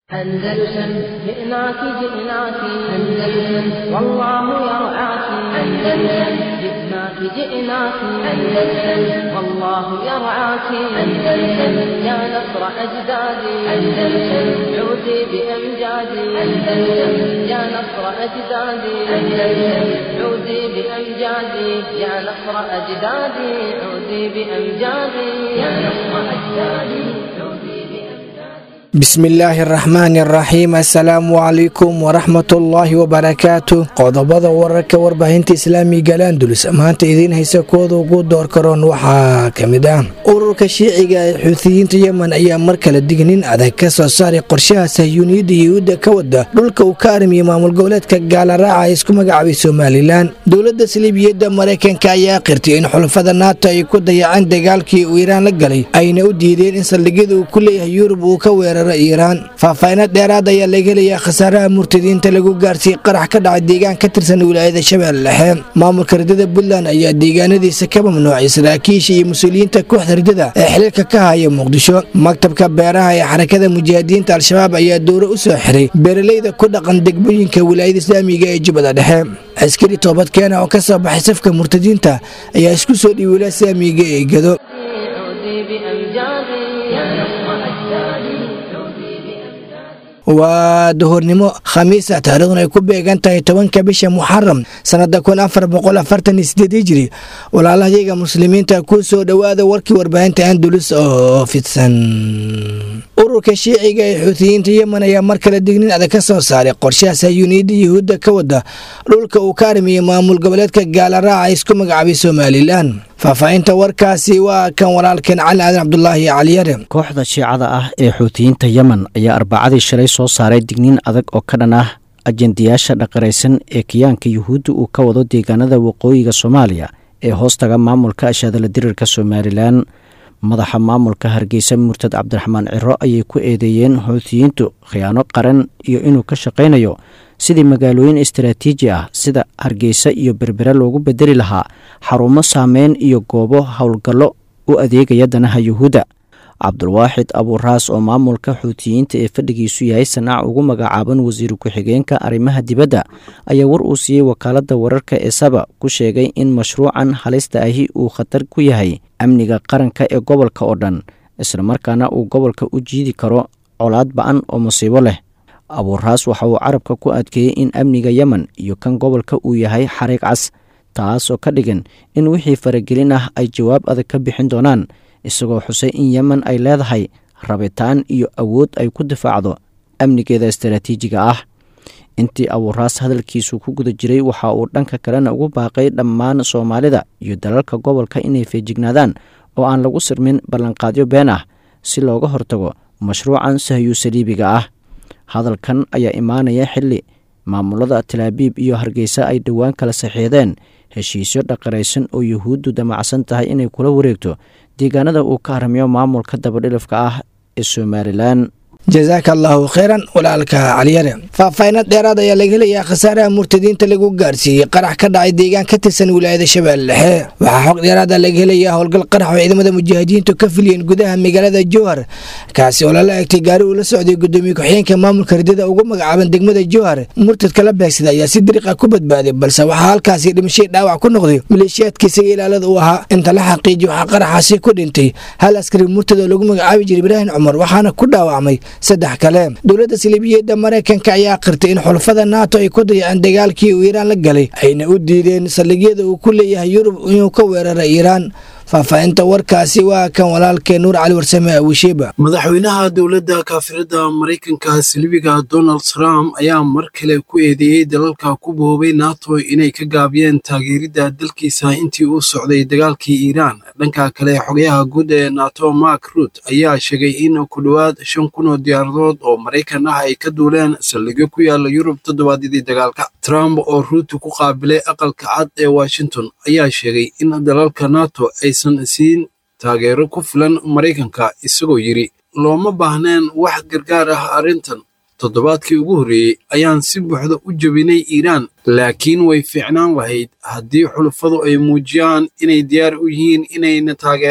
أندلسن جئناك جئناك أندلسن والله يرعاك أندلسن جئناك جئناك أندلسن والله يرعاك أندلسن يا نصر أجدادي أندلسن عودي بأمجادي أندلسن يا نصر أجدادي أندلسن عودي بأمجادي يا نصر أجدادي عودي بأمجادي يا نصر أجدادي عودي بأمجادي bismillaahi araxmaani araxiim assalaamu calaykum waraxmatullaahi wabarakaatu qodobada wararka warbaahinta islaamiga landulus maanta idiin haysa kooda ugu door karoon waxaa ka mid ah ururka shiiciga ee xuutiyiinta yemen ayaa mar kale dignin adag ka soo saaray qorshaha sahyuuniyadda yuhuudda ka wada dhulka uu ka armiyey maamul goboleedka gaalaraaca ee isku magacaabay somalilan dowladda saliibiyadda maraykanka ayaa qirtay in xulafada nato ay ku dayaceen dagaalkii uu iiraan la galay ayna u diideen in saldhigyada uu ku leeyahay yurub uu ka weeraro iiraan faahfaahinad dheeraad ayaa laga helayaa khasaaraha murtadiinta lagu gaarsiiyey qarax ka dhacay deegaan ka tirsan wilaayada shabeelle dhexe maamulka ridada puntland ayaa deegaanadiisa ka mamnuucay saraakiisha iyo mas-uuliyiinta kooxda ridada ee xiliilka ka haya muqdisho maktabka beeraha ee xarakada mujaahidiinta al-shabaab ayaa dowro u soo xiray beeralayda ku dhaqan degmooyinka wilaayada islaamiga ee jubbada dhexe askari toobadkeena oo ka soo baxay safka murtadiinta ayaa isku soo dhiiy wilaaya islaamiga ee gado عودي بأمجادي يا نصر أجدادي عودي بأمجادي waa duhurnimo khamiisa taariikhduna ay ku beegan tahay tobanka bisha muxaram sanada kun afar boqol afartan iyo sideed hijiri walaalahayaga muslimiinta ku soo dhowaada warkii warbaahinta andulus oo fidsan ururka shiiciga ee xuutiyiinta yemen ayaa mar kale dignin adag ka soo saaray qorshaha sayuuniyadda yuhuudda ka wada dhulka uu ka armiyey maamul goboleedka gaalaraaca isku magacaabay somalilan faahfaahinta warkaasi waa kan walaalkeen cali aadan cabdulaahi caliyare kooxda shiicada ah ee xuutiyiinta yemen ayaa arbacadii shalay soo saaray digniin adag oo ka dhan ah ajendayaasha dhaqaraysan ee kiyaanka yuhuudda uu ka wado deegaanada waqooyiga soomaaliya ee hoostaga maamulka ashaadala dirirka somalilan madaxa maamulka hargeysa murtad cabdiraxmaan ciro ayay ku eedeeyeen xuutiyiintu khiyaano qaran iyo inuu ka shaqaynayo sidii magaalooyin istaraatiiji ah sida hargeysa iyo berbere loogu bedeli lahaa xarumo saameyn iyo goobo howlgallo u adeegaya danaha yuhuudda cabdulwaaxid abuuraas oo maamulka xuutiyiinta ee fadhigiisu yahay sanaac ugu magacaaban wasiir ku-xigeenka arrimaha dibadda ayaa war uu siiyey wakaaladda wararka ee saba ku sheegay in mashruucan halista ahi uu khatar ku yahay amniga qaranka ee gobolka oo dhan islamarkaana uu gobolka u jiidi karo colaad ba-an oo musiibo leh abuuraas waxa uu carabka ku adkeeyey in amniga yemen iyo kan gobolka uu yahay xariiq cas taasoo ka dhigan in wixii faragelin ah ay jawaab adag ka bixin doonaan isagoo xusay in yemen ay leedahay rabitaan iyo awood ay ku difaacdo amnigeeda istaraatiijiga ah intii abuuraas hadalkiisu ku guda jiray waxa uu dhanka kalena ugu baaqay dhammaan soomaalida iyo dalalka gobolka inay feejignaadaan oo aan lagu sirmin ballanqaadyo been ah si looga hortago mashruucan sahyu saliibiga ah hadalkan ayaa imaanaya xilli maamulada talaabiib iyo hargeysa ay dhowaan kala saxiixdeen heshiisyo dhaqaraysan oo yuhuuddu damacsan tahay inay kula wareegto deegaanada uu ka harmiyo maamulka dabadhilifka ah ee somalilan jasaaka allaahu kheyran walaalka caliyare faahfaahinad dheeraad ayaa laga helayaa khasaaraha murtadiinta lagu gaarsiiyey qarax ka dhacay deegaan ka tirsan wilaayada shabeelle dhexe waxaa xog dheeraada laga helayaa howlgal qarax oo ciidamada mujaahidiintu ka filiyeen gudaha magaalada jowhar kaasi oo lala egtay gaari uu la socday gudoomiye ku-xigeenka maamulka ridada ugu magacaaban degmada jowhar murtadka la beegsada ayaa si dariiqa ku badbaaday balse waxaa halkaasi dhimashay dhaawac ku noqday maleeshiyaadkiisaga ilaalada uu ahaa inta la xaqiijiy waxaa qaraxaasi ku dhintay hal askari murtad oo lagu magacaabi jiray ibraahim cumar waxaana ku dhaawacmay saddex kale dowladda saliibiyadda maraykanka ayaa qirtay in xulafada nato ay ku dayaceen dagaalkii uu iiraan la galay ayna u diideen saldhigyada uu ku leeyahay yurub inuu ka weerara iiraan faahfaahinta warkaasi waa kan walaalkee nuur cali warsame awishiiba madaxweynaha dowladda kaafirada maraykanka silibiga donald trump ayaa mar kale ku eedeeyey dalalka ku boobay nato inay ka gaabiyeen taageeridda dalkiisa intii uu socday dagaalkii iiraan dhanka kale xogayaha guud ee nato mark rut ayaa sheegay in ku dhowaad shan kun oo diyaaradood oo maraykan ah ay ka duuleen saldhigyo ku yaala yurub toddobaadyadii dagaalka trump oo ruut ku qaabilay aqalka cad ee washington ayaa sheegay in dalalka nato aysan siin taageero ku filan maraykanka isagoo yidhi looma baahneen wax gargaar ah arrintan toddobaadkii ugu horreeyey ayaan si buuxda u jebinay iiraan laakiin way fiicnaan lahayd haddii xulufadu ay muujiyaan inay diyaar u yihiin inayna taageeraan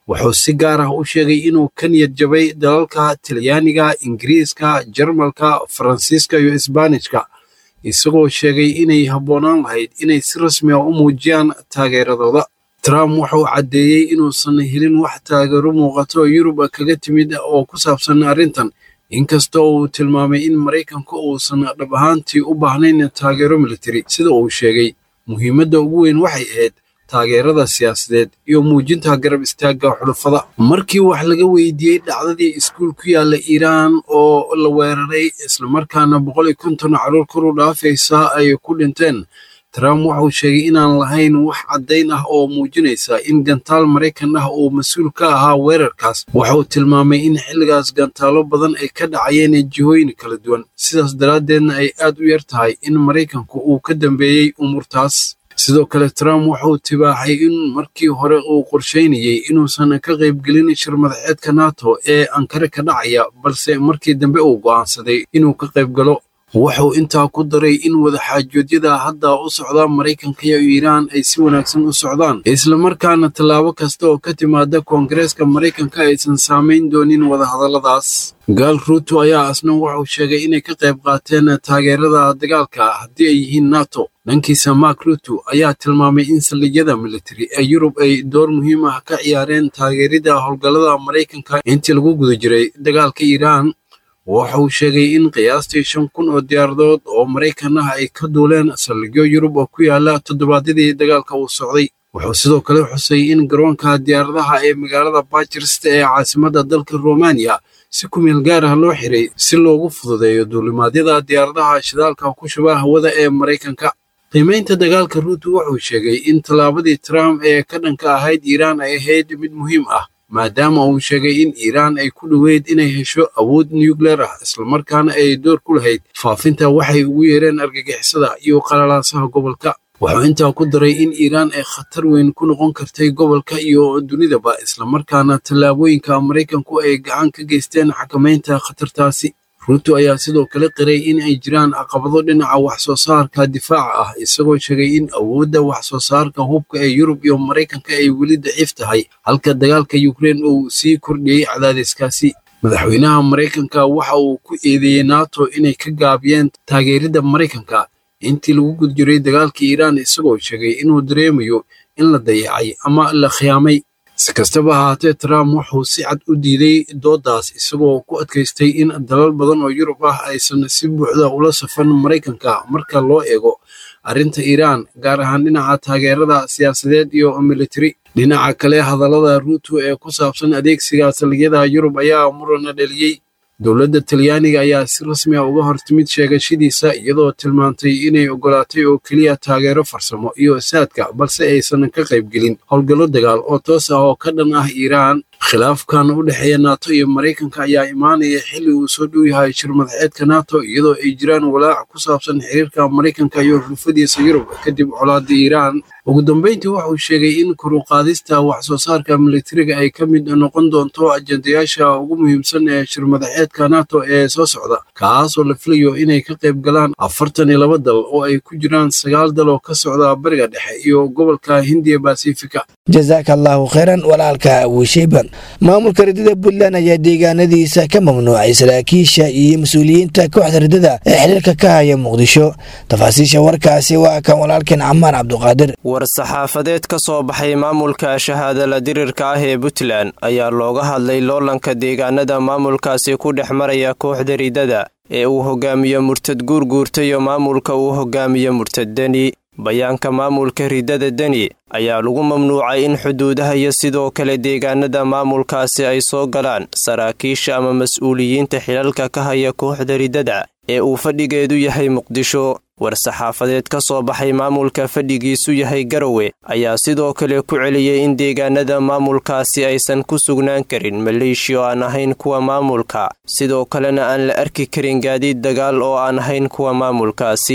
wuxuu si gaar ah u sheegay inuu ka niyad jabay dalalka talyaaniga ingiriiska jarmalka faransiiska iyo isbaanishka isagoo sheegay inay habboonaan lahayd inay si rasmi ah u muujiyaan taageeradooda trump wuxuu caddeeyey inuusan helin wax taageero muuqato oo yurub kaga timid oo ku saabsan arrintan inkastoo uu tilmaamay in maraykanku uusan dhab ahaantii u baahnayn taageero militari sida uu sheegay muhiimadda ugu weyn waxay ahayd taageerada siyaasadeed iyo muujinta garab istaagga xulafada markii wax laga weydiiyey dhacdadii iskuul ku yaalla iiraan oo la weeraray islamarkaana boqol iyo konton caruur kor u dhaafaysa ay ku dhinteen trump wuxuu sheegay inaan lahayn wax caddayn ah oo muujinaysa in gantaal maraykan ah uu mas-uul ka ahaa weerarkaas wuxuu tilmaamay in xilligaas gantaalo badan ay ka dhacayeen jihooyin kala duwan sidaas daraaddeedna ay aad u yar tahay in maraykanku uu ka dambeeyey umuurtaas sidoo kale trump wuxuu tibaaxay in markii hore uu qorshaynayey inuusan ka qaybgelin shir madaxeedka nato ee ankare ka dhacaya balse markii dambe uu go'aansaday inuu ka qaybgalo wuxuu intaa ku daray in wadaxaajoodyada hadda u socda maraykanka iyo iiraan ay si wanaagsan u socdaan islamarkaana tallaabo kasta oo ka timaada koongareeska maraykanka aysan saamayn doonin wadahadalladaas gaal ruuto ayaa asna wuxuu sheegay inay ka qayb qaateen taageerada dagaalka haddii ay yihiin nato dhankiisa mark ruto ayaa tilmaamay in saldhigyada militari ee yurub ay door muhiim ah ka ciyaareen taageerida howlgallada maraykanka intii lagu guda jiray dagaalka iiraan waxa uu sheegay in qiyaastii shan kun oo diyaaradood oo maraykan ah ay ka duuleen saldhigyo yurub oo ku yaala toddobaadyadii dagaalka uu socday wuxuu sidoo kale xusay in garoonka diyaaradaha ee magaalada bajirst ee caasimadda dalka romaniya si ku meel gaar ah loo xiray si loogu fududeeyo duulimaadyada diyaaradaha shidaalka ku shuba hawada ee maraykanka qiimaynta dagaalka ruuto wuxuu sheegay in tallaabadii trump ee ka dhanka ahayd iiraan ay ahayd mid muhiim ah maadaama uu sheegay in iiraan ay ku dhoweyd inay hesho awood nucleer ah islamarkaana ay door ku lahayd faafinta waxay ugu yeereen argagixisada iyo qalalaasaha gobolka wuxuu intaa ku daray in iiraan ay khatar weyn ku noqon kartay gobolka iyo dunidaba islamarkaana tallaabooyinka maraykanku ay gacan ka geysteen xakamaynta khatartaasi ruuto ayaa sidoo kale qiray in ay jiraan caqabado dhinaca wax soo saarka difaaca ah isagoo sheegay in awoodda wax soo saarka hubka ee yurub iyo maraykanka ay weli daciif tahay halka dagaalka yukrein uu sii kordhiyey cadaadiskaasi madaxweynaha maraykanka waxa uu ku eedeeyey nato inay ka gaabiyeen taageeridda maraykanka intii lagu guda jiray dagaalka iiraan isagoo sheegay inuu dareemayo in la dayacay ama la khiyaamay si kastaba ahaatee trump wuxuu si cad u diiday dooddaas isagoo ku adkaystay in dalal badan oo yurub ah aysan si buuxda ula safan maraykanka marka loo eego arrinta iiraan gaar ahaan dhinaca taageerada siyaasadeed iyo militari dhinaca kale hadallada ruuto ee ku saabsan adeegsiga saldhigyada yurub ayaa murana dheliyey dowladda talyaaniga ayaa si rasmi ah uga hortimid sheegashadiisa iyadoo tilmaantay inay ogolaatay oo keliya taageero farsamo iyo saadka balse aysan ka qaybgelin howlgallo dagaal oo toos ah oo ka dhan ah iiraan khilaafkan u dhexeeya nato iyo maraykanka ayaa imaanaya xilli uu soo dhow yahay shir madaxeedka nato iyadoo ay jiraan walaac ku saabsan xiriirka maraykanka iyo xulfadiisa yurub kadib colaada iiraan ugu dambeyntii wuxuu sheegay in koruqaadista wax soo saarka militariga ay ka mid noqon doonto ajendayaasha ugu muhiimsan ee shir madaxeedka nato ee soo socda kaasoo la filayo inay ka qayb galaan afartan iyo laba dal oo ay ku jiraan sagaal dal oo ka socda bariga dhexe iyo gobolka hindiya basifika jasaaka allaahu kheyran walaalka abuusheyban maamulka ridada puntland ayaa deegaanadiisa ka mamnuucay saraakiisha iyo mas-uuliyiinta kooxda ridada ee xiriirka ka haya muqdisho tafaasiisha warkaasi waa kan walaalkeen camaar cabduqaadir war-saxaafadeed ka soo baxay maamulka shahaadala dirirka ah ee puntland ayaa looga hadlay loolanka deegaanada maamulkaasi ku dhex maraya kooxda ridada ee uu hogaamiyo murtad guurguurta iyo maamulka uu hogaamiyo murtad deni bayaanka maamulka ridada deni ayaa lagu mamnuucay in xuduudaha iyo sidoo kale deegaanada maamulkaasi ay soo galaan saraakiisha ama mas-uuliyiinta xilalka ka haya kooxda ridada ee uu fadhigeedu yahay muqdisho war-saxaafadeed ka soo baxay maamulka fadhigiisu yahay garowe ayaa sidoo kale ku celiyey in deegaanada maamulkaasi aysan ku sugnaan karin maleeshiya oo aan ahayn kuwa maamulka sidoo kalena aan la arki karin gaadiid dagaal oo aan ahayn kuwa maamulkaasi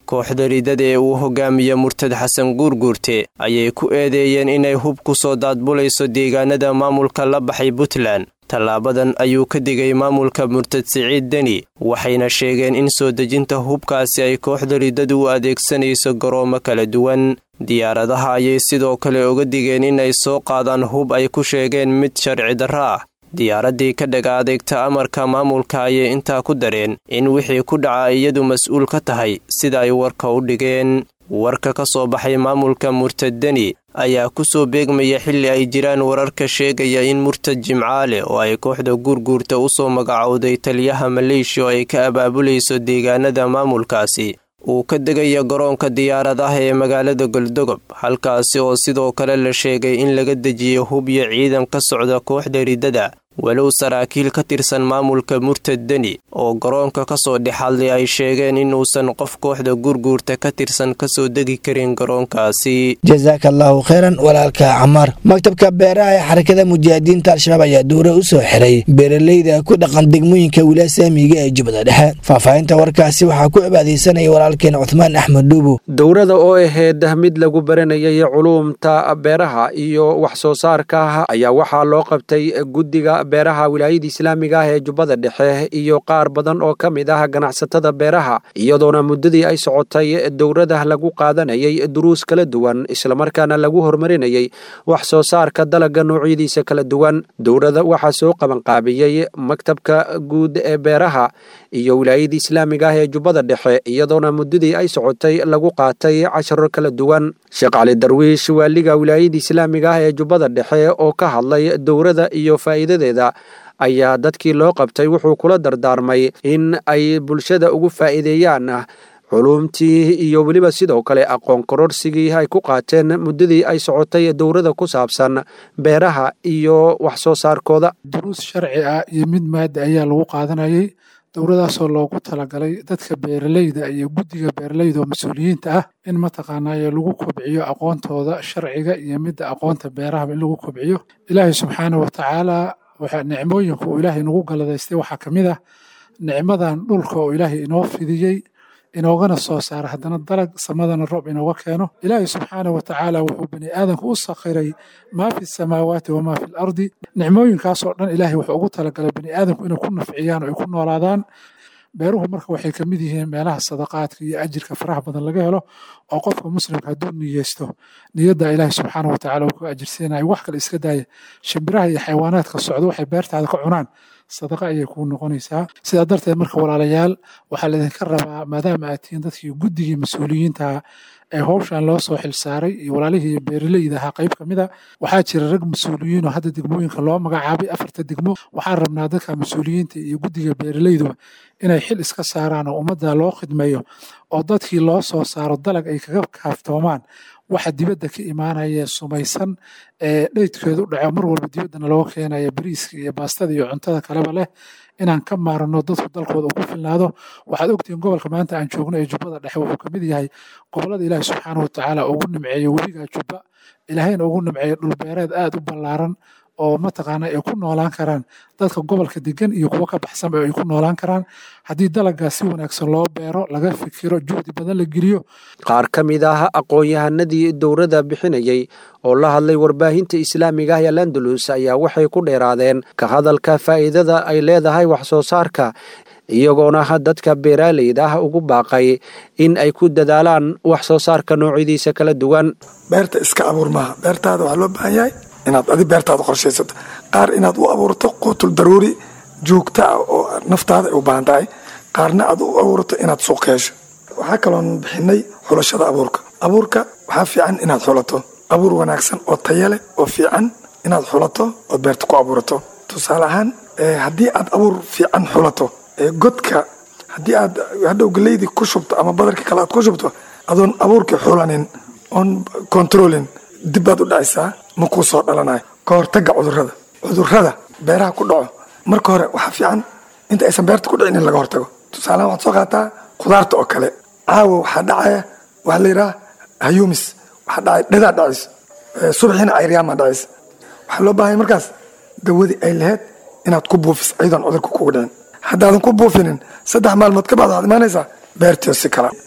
kooxda ridada ee uu hogaamiye murtad xasan guurguurte ayay ku eedeeyeen inay hub ku soo daadbulayso deegaanada maamulka la baxay puntland tallaabadan ayuu ka digay maamulka murtad siciid deni waxayna sheegeen in soo dejinta hubkaasi ay kooxda ridadu u adeegsanayso garoomo kala duwan diyaaradaha ayay sidoo kale uga digeen inay soo qaadaan hub ay ku sheegeen mid sharci darro ah diyaaraddii ka dhaga adeegta amarka maamulka ayay intaa ku dareen in wixii ku dhaca iyadu mas-uul ka tahay sida ay warka u dhigeen warka ka soo baxay maamulka murtad deni ayaa ku soo beegmaya xilli ay jiraan wararka sheegaya in murtad jimcaale oo ay kooxda guurguurta u soo magacowday taliyaha maleeshiya oo ay ka abaabulayso deegaanada maamulkaasi uu ka degaya garoonka diyaaradaha ee magaalada goldogob halkaasi oo sidoo kale la sheegay in laga dejiyo hub iyo ciidan ka socda kooxda ridada walow saraakiil ka tirsan maamulka murtad deni oo garoonka ka soo dhexadlay ay sheegeen inuusan qof kooxda gurguurta ka tirsan kasoo degi karin garoonkaasi jasaaka allaahu kheyran walaalka camaar maktabka beeraha ee xarakada mujaahidiinta al-shabaab ayaa duure u soo xiray beeraleyda ku dhaqan degmooyinka wilaaya saamiga ee jubbada dhexe faahfaahinta warkaasi waxaa ku cibaadaysanaya walaalkeen cuthmaan axmed dhuubu dowrada oo ahayd mid lagu baranayay culuumta beeraha iyo wax soo saarka ayaa waxaa loo qabtay guddiga beeraha wilaayada islaamiga ah ee jubbada dhexe iyo qaar badan oo ka mid ah ganacsatada beeraha iyadoona muddadii ay socotay dowrada lagu qaadanayay duruus kala duwan islamarkaana lagu horumarinayay wax soo saarka dalagga noocyadiisa kala duwan dowrada waxaa soo qabanqaabiyey maktabka guud ee beeraha iyo wilaayada islaamiga ah ee jubbada dhexe iyadoona muddadii ay socotay lagu qaatay casharo kala duwan sheekh cali darwiish waaliga wilaayada islaamiga ah ee jubbada dhexe oo ka hadlay dowrada iyo faa'iidadeeda ayaa dadkii loo qabtay wuxuu kula dardaarmay in ay bulshada ugu faa'iideeyaan culuumtii iyo weliba sidoo kale aqoon kororsigii ay ku qaateen muddadii ay socotay dowrada ku saabsan beeraha iyo wax soo saarkooda duruus sharci ah iyo mid maada ayaa lagu qaadanayay dowradaasoo loogu talagalay dadka beeraleyda iyo guddiga beeraleyda oo mas-uuliyiinta ah in mataqaanaaye lagu kobciyo aqoontooda sharciga iyo midda aqoonta beerahaba in lagu kobciyo ilaahay subxaana wa tacaala waxaa nicmooyinka uu ilaahay nagu galadaystay waxaa ka mid ah nicmadan dhulka oo ilaahay inoo fidiyey inoogana soo saara haddana dalag samadana roob inooga keeno ilaahay subxaana wa tacaala wuxuu bani aadamka u sakhiray maa fi samaawaati wamaa fi lardi nicmooyinkaasoo dhan ilaahay wuxuu ugu talagalay bani aadamku inay ku nafciyaan oo ay ku noolaadaan beeruhu marka waxay ka mid yihiin meelaha sadaqaadka iyo ajirka faraha badan laga helo oo qofka muslimka hadduu niyeysto niyadda ilaahay subxaana wa tacala uu ku ajirsiinayo wax kale iska daaya shimbiraha iyo xayawaanaadka socdo waxay beertaada ka cunaan sadaqa ayay kuu noqonaysaa sidaa darteed marka walaalayaal waxaa laydinka rabaa maadaama aad tihiin dadkii guddigii mas-uuliyiinta ee howshan loo soo xilsaaray iyo walaalihii beeraleyda ahaa qayb ka mida waxaa jira rag mas-uuliyiin oo hadda degmooyinka loo magacaabay afarta degmo waxaan rabnaa dadka mas-uuliyiinta iyo guddiga beeraleydu inay xil iska saaraan oo ummadda loo khidmeeyo oo dadkii loo soo saaro dalag ay kaga kaaftoomaan waxa dibadda ka imaanaya sumaysan ee dheydkeedu dhaco mar walba dibaddana looga keenaya bariiska iyo baastada iyo cuntada kaleba leh inaan ka maarano dadku dalkooda uu ku filnaado waxaad ogtihiin gobolka maanta aan joogno ee jubbada dhexe wuxuu kamid yahay gobollada ilaahi subxaana watacaala ugu nimceeyo webiga jubba ilaahayna ugu nimceeyo dhulbeereed aad u ballaaran oo mataqaana ay ku noolaan karaan dadka gobolka degan iyo kuwo ka baxsanba ay ku noolaan karaan haddii dalagaas si wanaagsan loo beero laga fikiro juhdi badan la geliyo qaar ka mid ah aqoon-yahanadii dowladda bixinayey oo la hadlay warbaahinta islaamiga ah ee landalus ayaa waxay ku dheeraadeen ka hadalka faa'iidada ay leedahay wax soo saarka iyagoona dadka beeraaleyda ah ugu baaqay in ay ku dadaalaan wax soo saarka noocyadiisa kala duwan beerta iska abuur maaha beertaada waxaa loo baahan yahay inaad adi beertaada qorshaysato qaar inaad u abuurto quutul daruuri joogta ah oo naftaada ay u baahan tahay qaarna aad u abuurto inaad suuq hesho waxaa kaloon bixinay xulashada abuurka abuurka waxaa fiican inaad xulato abuur wanaagsan oo taya leh oo fiican inaad xulato ood beerta ku abuurato tusaale ahaan haddii aad abuur fiican xulato godka haddii aad hadhow galeydii ku shubto ama badarka kale aad ku shubto adoon abuurkii xulanin oon controlin dib baad u dhacaysaa ma kuu soo dhalanayo ka hortaga cudurada cudurada beeraha ku dhaco marka hore waxaa fiican inta aysan beerta ku dhicin in laga hortago tusaalahan waxaad soo qaataa khudaarta oo kale caawa waxaa dhacaya waxaa la yidhaha hayumis waxaa dhacay dhadaa dhacis subaxiina ayryaamaa dhacis waxaa loo baahanya markaas dawadii ay lahayd inaad ku buufis ayadoon cudurka kugu dhicin haddaadan ku buufinin saddex maalmood ka bacd waxaad imaanaysaa beertiio si kala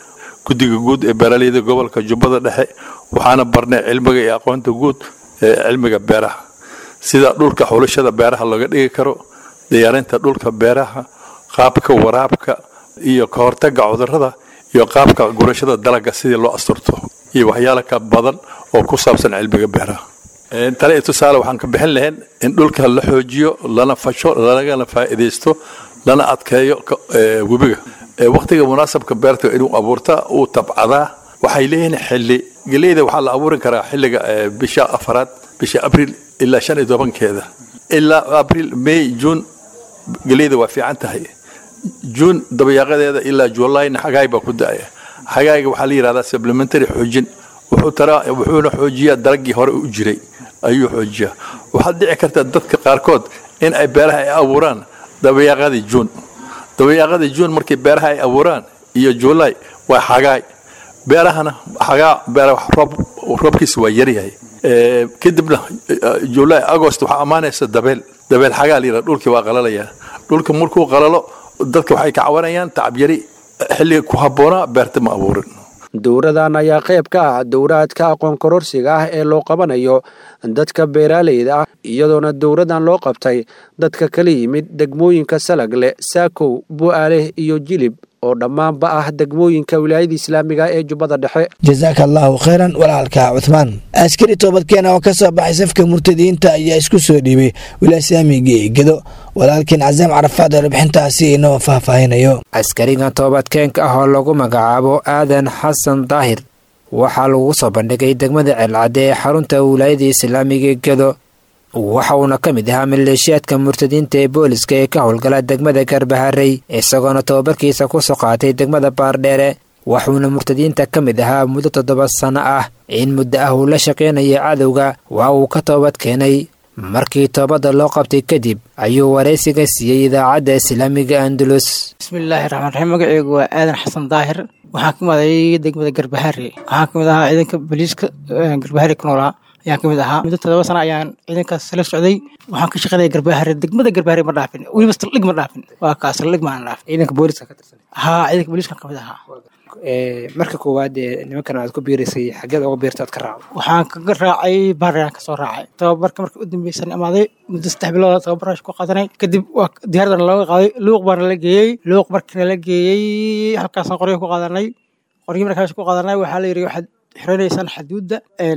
guddiga guud ee beeraleyda gobolka jubbada dhexe waxaana barnay cilmiga iyo aqoonta guud ee cilmiga beeraha sida dhulka xulashada beeraha looga dhigi karo diyaarinta dhulka beeraha qaabka waraabka iyo ka hortagga cudurrada iyo qaabka gurashada dalagga sidii loo asturto iyo waxyaala ka badan oo ku saabsan cilmiga beeraha tale iyo tusaale waxaan ka bixin lahayn in dhulka la xoojiyo lana fasho lagana faa'iidaysto lana adkeeyo webiga wakhtiga munaasabka beerta inuu abuurta uu tabcadaa waxay leeyihiin xilli geleyda waxaa la abuurin karaa xilliga bisha afaraad bisha abriil ilaa shan iyo tobankeeda ilaa abriil may juun geleyda waa fiican tahay juun dabayaaqadeeda ilaa julayna xagaay baa ku da'aya xagaayga waxaa la yidhahdaa supplementary xoojin wuxuu taraa wuxuuna xoojiyaa dalaggii hore u jiray ayuu xoojiyaa waxaad dhici karta dadka qaarkood in ay beeraha ay abuuraan dabayaaqadii juun dabayaaqadii juun markii beeraha ay abuuraan iyo juulay waa xagaay beerahana xagaa beera roob roobkiisa waa yaryahay kadibna juulay agost waxaa ammaanaysa dabeel dabeel xagaa la yidhahda dhulkii waa qalalayaa dhulka markuu qalalo dadka waxay ka cawanayaan tacabyari xilliga ku habboonaa beerta ma abuurin dowradan ayaa qayb ka ah dowraadka aqoon kororsiga ah ee loo qabanayo dadka beeraaleyda ah iyadoona dowradan loo qabtay dadka kala yimid degmooyinka salagle saakow bu'aale iyo jilib oo dhammaanba ah degmooyinka wilaayada islaamiga ee jubbada dhexe jasaaka allaahu khayran walaalka cuthmaan askari toobadkeena oo ka soo baxay safka murtadiinta ayaa isku soo dhiibay wilaaislaamiga gedo walaalkiin casaam carafaad oo warbixintaasi inoo faahfaahinayo askarigan toobadkeenka ah oo lagu magacaabo aadan xasan daahir waxaa lagu soo bandhigay degmada ceelcadde ee xarunta wilaayada islaamiga gedo waxa uuna ka mid ahaa maleeshiyaadka murtadiinta ee booliska ee ka howlgala degmada garbaharey isagoona tobabarkiisa kusoo qaatay degmada baardheere waxuuna murtadiinta ka mid ahaa muddo toddoba sanno ah in muddo ah uu la shaqaynaya cadowga waa uu ka toobad keenay markii toobadda loo qabtay kadib ayuu waraysiga siiyey idaacadda islaamiga andalus bismillaahi raxmaan raxiim magaceygu waa aadan xasan daahir waxaan ka maday degmada garbaharey waxaan ka mid ahaa ciidanka booliiska garbaharey ku noolaa ayaan ka mid ahaa muddo todoba sana ayaan ciidankaas la socday waxaan ka shaqaynaya garbaahare degmada garbaahare ma dhaafin weliba saldhig ma dhaafin waa kaa saldhig maan dhaafin ciidanka booliska ka tirsan haa ciidanka booliiskan ka mid ahaa marka koowaad ee nimankan aad ku biiraysay xageed uga biirta aad ka raacdo waxaan kaga raacay baarayaan kasoo raacay tababarka marka u dambeysan imaaday muddo saddex bilood tababaraash ku qaadanay kadib waa diyaaradan looga qaaday luuq baana la geeyey luuq markina la geeyey halkaasaan qoryo ku qaadanay qoryo markaas ku qaadanay waxaa la yidhi waxaad xiranaysaan xaduudda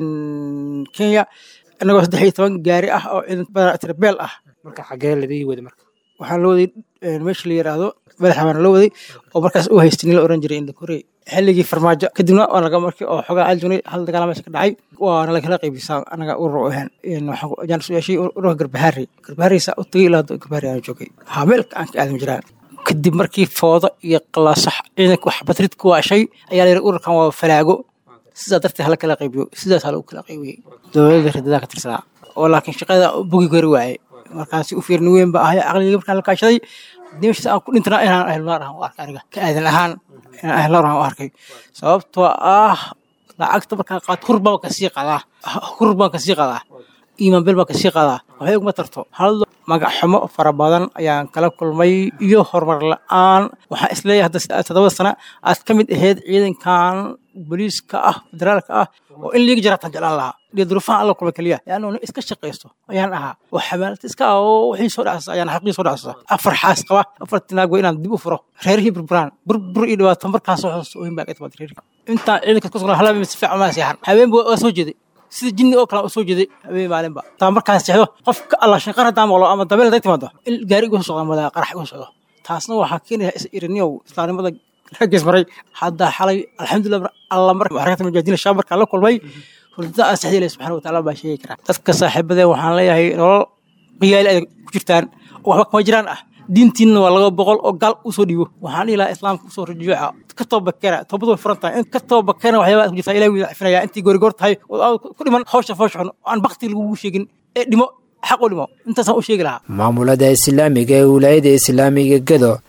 kenya inagoo saddex iyo toban gaari ah oo ciidan badan tirabeel ah marka xagee ladii wada marka waxaan la waday meesha la yiraahdo madaxa baan la waday oo markaas u haystay nin la oran jiray indhakorey xilligii farmaajo kadibna waa laga markii oo xogaa aljunay hal dagaal meesha ka dhacay waana lagala qaybisaa anaga urur u ahaan waxaan su yeeshay ururka garbahaari garbahaariisa u tagay ilaa garbahaari aan joogay haa meelka aan ka aadan jiraa kadib markii foodo iyo qalaasax ciidanka wax batrid ku waashay ayaa la yidhi ururkan waa falaago sidaa darteed hala kala qaybiyo sidaas hala u kala qaybiyey dowladda ridadaa ka tirsanaa oo laakiin shaqada bugi kari waayey markaasi u fiirni weyn ba ahay aqligii markaan la kaashaday dimashis aan ku dhintana inaan ahlunaar ahaan u arkay aniga ka aadan ahaan inaan ahlunaar ahaan u arkay sababtoo ah lacagta markaan qaato hur baan kasii qadaa hur baan kasii qadaa iimaan bel baan kasii qadaa waxay uguma tarto hal magac xumo fara badan ayaan kala kulmay iyo horumar la-aan waxaan isleeyahay hadda toddobada sana aad ka mid ahayd ciidankan booliiska ah federaalka ah oo in liiga jaraatan jeclaan lahaa iyo duruufaha alla kulma keliya yaanu nin iska shaqaysto ayaan ahaa oo xamaalad iska ah oo wixii soo dhacsasa ayaan xaqii soo dhacsasa afar xaas qaba afar tinaag waa inaan dib u furo reerihii burburaan burbur iyo dhibaato markaan soo xusuusto oohin baa ka timaad reerihii intaan ciidanka ku sugnaa halaba si fiican maa seexan habeenba waa soo jeeday sida jinni oo kale u soo jeeday habeen maalinba taa markaan seexdo qofka allah shanqar haddaan maqlo ama dabeel hadday timaado in gaari igu socdo ama qarax igu socdo taasna waxaa keenaya is iriniyow islaamnimada raggiis maray hadda xalay alxamdulilah alla mar xarakata mujaahidiin shaab markaan la kulmay hurdada aan saxdii ilahi subxana wataala baa sheegi karaa dadka saaxiibadeen waxaan leeyahay nolol qiyaali ay ku jirtaan oo waxba kama jiraan ah diintiinna waa laga boqol oo gaal usoo dhiibo waxaan dhihi lahaa islaamka usoo rajuuca ka toobakena toobadu way furan tahay in ka toobakena waxyaabaa ku jirtaa ilahi wuu cafinaya intii goorigoor tahay oo ku dhiman hawsha foosha xun aan bakti lagugu sheegin ee dhimo xaq u dhimo intaasaan u sheegi lahaa maamulada islaamiga ee wilaayada islaamiga gedo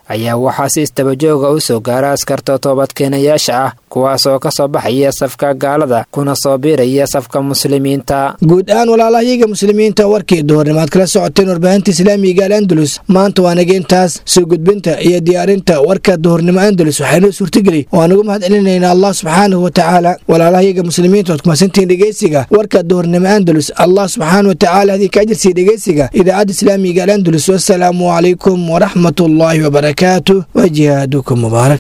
ayaa waxaa si istabajooga u soo gaara askarta toobadkeenayaasha ah kuwaas oo ka soo baxaya safka gaalada kuna soo biiraya safka muslimiinta guud ahaan walaalahayaga muslimiinta warkii duhurnimaad kala socoteen warbaahinta islaamiga al andalus maanta waa nageentaas soo gudbinta iyo diyaarinta warka duhurnimo andalus waxaynoo suurtageli oo aan ugu mahad celinaynaa allah subxaanahu watacaala walaalahayaga muslimiinta oad kumasantihiin dhegeysiga warka duhurnimo andalus allah subxaana watacaala hadii ka ajirsiiya dhegeysiga idaacadda islaamiga al andalus wasalaamu calaykum waraxmat ullaahi wabarakaatu wa jihaadukum mubaarak